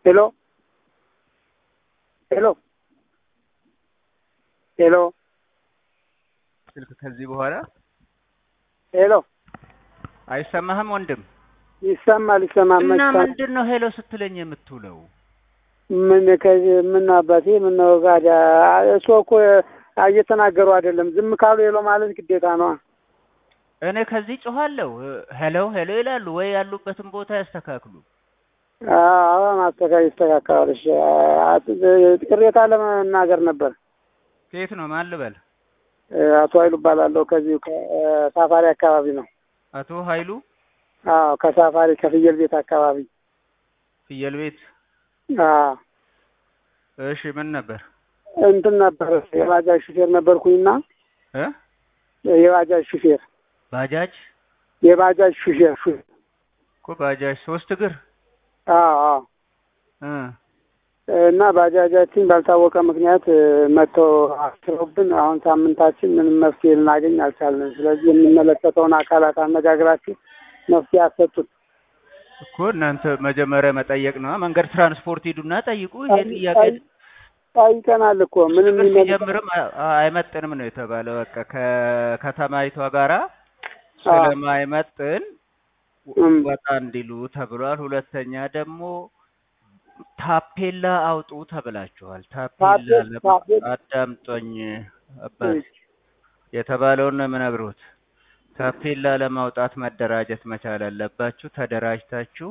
ሄሎ ሄሎ ሄሎ ስልክ ከዚህ በኋላ ሄሎ አይሰማህም ወንድም? ይሰማል ይሰማል። እና መች ምንድን ነው ሄሎ ስትለኝ የምትውለው? ምን ከዚህ ምን አባቴ ምን ነው ታዲያ? እሱ እኮ እየተናገሩ አይደለም። ዝም ካሉ ሄሎ ማለት ግዴታ ነው። እኔ ከዚህ ጮኋለሁ። ሄሎ ሄሎ ይላሉ ወይ ያሉበትን ቦታ ያስተካክሉ። አዎ ማስተካከል ይስተካከላል። እሺ ቅሬታ ለመናገር ነበር። ከየት ነው ማን ልበል? አቶ ኃይሉ እባላለሁ። ከዚሁ ከሳፋሪ አካባቢ ነው። አቶ ኃይሉ አዎ ከሳፋሪ ከፍየል ቤት አካባቢ። ፍየል ቤት። አዎ እሺ ምን ነበር? እንትን ነበር የባጃጅ ሹፌር ነበርኩኝና እ የባጃጅ ሹፌር ባጃጅ የባጃጅ ሹፌር ሹፌር እኮ ባጃጅ ሶስት እግር አዎ አዎ እ እና ባጃጃችን ባልታወቀ ምክንያት መጥተው አስረውብን አሁን ሳምንታችን ምንም መፍትሄ ልናገኝ አልቻልንም። ስለዚህ የሚመለከተውን አካላት አነጋግራችሁ መፍትሄ አሰጡን። እኮ እናንተ መጀመሪያ መጠየቅ ነው። መንገድ ትራንስፖርት ሂዱና ጠይቁ። ይሄ ጥያቄ ጠይቀናል እኮ ምንም ችግር የሚመልስ ሲጀምርም አ- አይመጥንም ነው የተባለው። በቃ ከከተማይቷ ጋራ ስለማይመጥን እም፣ ወጣ እንዲሉ ተብሏል። ሁለተኛ ደግሞ ታፔላ አውጡ ተብላችኋል። ታፔላ ታፔ- ለ- ታፔ- አዳምጦኝ አባት የተባለውን ነው የምነግሩት። ታፔላ ለማውጣት መደራጀት መቻል አለባችሁ። ተደራጅታችሁ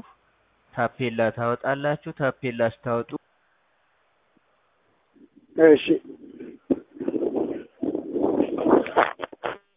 ታፔላ ታወጣላችሁ። ታፔላ ስታወጡ እሺ